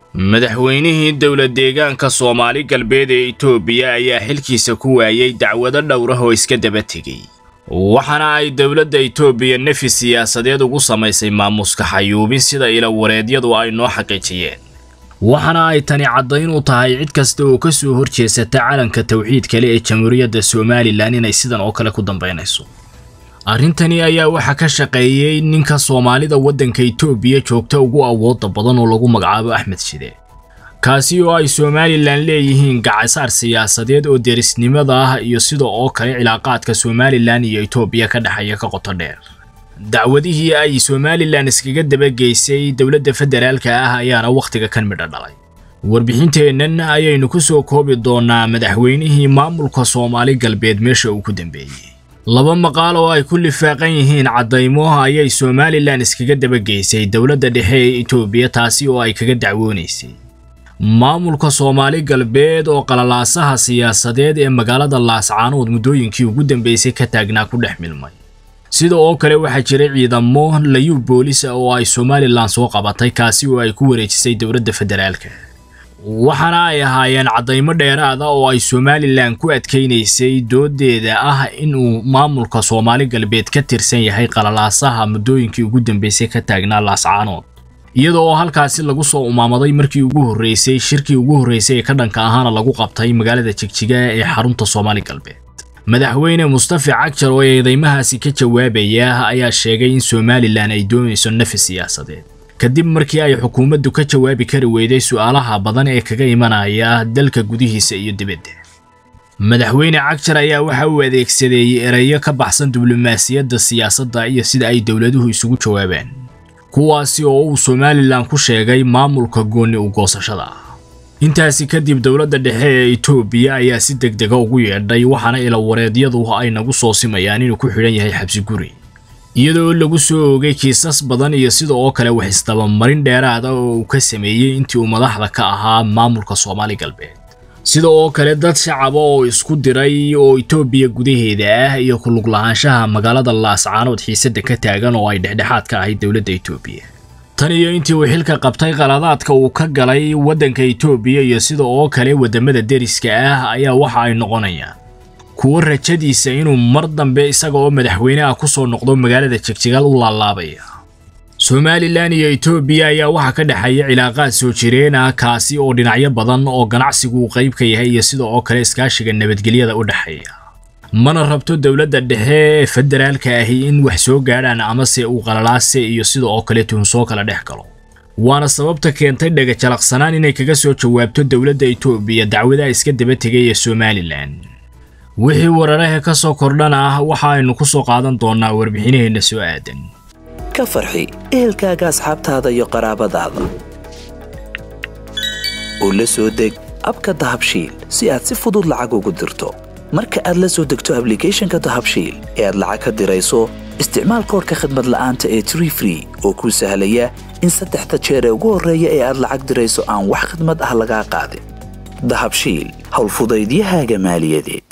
madaxweynihii dowlad deegaanka soomaali galbeed ee itoobiya ayaa xilkiisa ku waayey dacwado dhowrah oo iska daba tegey waxaana ay dowladda itoobiya nefi siyaasadeed ugu samaysay maamuska xayuubin sida ilawareedyadu ay noo xaqiijiyeen waxaana ay tani caddayn u tahay cid kasta oo ka soo horjeesata calanka tawxiid kale ee jamhuuriyadda somalilan inay sidan oo kale ku dambaynayso arrintani ayaa waxaa ka shaqeeyey ninka soomaalida waddanka itoobiya joogta ugu awooda badan oo lagu magacaabo axmed shide kaasi oo ay somalilan leeyihiin gacasaar siyaasadeed oo derisnimada ah iyo sida oo kale cilaaqaadka somalilan iyo itoobiya ka dhexeeya ka qoto dheer dacwadihii ay somalilan iskaga dabageysay dowladda federaalka ah ayaana wakhtiga kan midho dhalay warbixinteennan ayaynu ku soo koobi doonaa madaxweynihii maamulka soomaali galbeed meesha uu ku dambeeyey laba maqaal oo ay ku lifaaqan yihiin caddaymo ayay somalilan iskaga dabageysay dowladda dhexe ee itoobiya taasi oo ay kaga dacwoonaysay maamulka soomaali galbeed oo qalalaasaha siyaasadeed ee magaalada laascaanood muddooyinkii ugu dambeysay ka taagnaa ku dhex milmay sida oo kale waxaa jiray ciidamo layuu boolis ah oo ay somalilan soo qabatay kaasi oo ay ku wareejisay dowladda federaalka waxaana ay ahaayeen caddaymo dheeraada oo ay somalilan ku adkaynaysay doodeeda ah inuu maamulka soomaali galbeed ka tirsan yahay qalalaasaha muddooyinkii ugu dambeysay ka taagnaa laascaanood iyada oo halkaasi lagu soo umaamaday markii ugu horreysay shirkii ugu horreysay ee ka dhanka ahaana lagu qabtay magaalada jigjiga ee xarunta soomaali galbeed madaxweyne mustafa cagjar oo eedeymahaasi ka jawaabaya ayaa sheegay in somalilan ay doonayso nafi siyaasadeed kadib markii ay xukuumaddu ka jawaabi kari weyday su'aalaha badan ee kaga imanaya dalka gudihiisa iyo dibadda madaxweyne cagjar ayaa waxa uu adeegsadeeyey ereyo ka baxsan diblomaasiyadda siyaasadda iyo sida ay dowladuhu isugu jawaabaan kuwaasi oo uu somalilan ku sheegay maamulka goonni u goosashada ah intaasi kadib dowladda dhexe ee itoobiya ayaa si deg dega ugu yeedhay waxaana ilawareedyadu ay nagu soo simayaan inuu ku xidhan yahay xabsi guri iyadoo lagu soo oogay kiisas badan iyo sida oo kale wax isdabamarin dheeraad ah oo uu ka sameeyey intii uu madaxda ka ahaa maamulka soomaali galbeed sida oo kale dad shacaba oo isku diray oo itoobiya gudaheeda ah iyo ku lug lahaanshaha magaalada laascaanood xiisadda ka taagan oo ay dhexdhexaad ka ahayd dowladda itoobiya tan iyo intii uu xilka qabtay qaladaadka uu ka galay waddanka itoobiya iyo sida oo kale waddamada deriska ah ayaa waxa ay noqonayaan kuwo rajadiisa inuu mar dambe isaga oo madaxweyne ah ku soo noqdo magaalada jigjigaal u laalaabaya somalilan iyo itoobiya ayaa waxaa ka dhexeeya cilaaqaad soo jireen ah kaasi oo dhinacyo badan oo ganacsigu uu qayb ka yahay iyo sida oo kale iskaashiga nabadgelyada u dhexeeya mana rabto dowladda dhexe ee federaalka ahi in wax soo gaadhaan amase uu qalalaase iyo sida oo kale tuhunsoo kala dhex galo waana sababta keentay dhagajalaqsanaan inay kaga soo jawaabto dowladda itoobiya dacwadaha iska daba tegay ee somalilan wixii wararaha ka soo kordhana ah waxa aynu ku soo qaadan doonnaa warbixinaheenna soo aadan ka farxi ehelkaaga asxaabtaada iyo qaraabadaada oo la soo deg abka dahabshiil si aad si fudud lacag ugu dirto marka aad la soo degto ablicathonka dahabshiil ee aad lacag ka dirayso isticmaal koorka khadmad la'aanta ee tree free oo kuu sahlaya in saddexda jeer ee ugu horreeya ee aad lacag dirayso aan wax khadmad ah lagaa qaadin dahabshiil howlfudaydiyahaaga maaliyadeed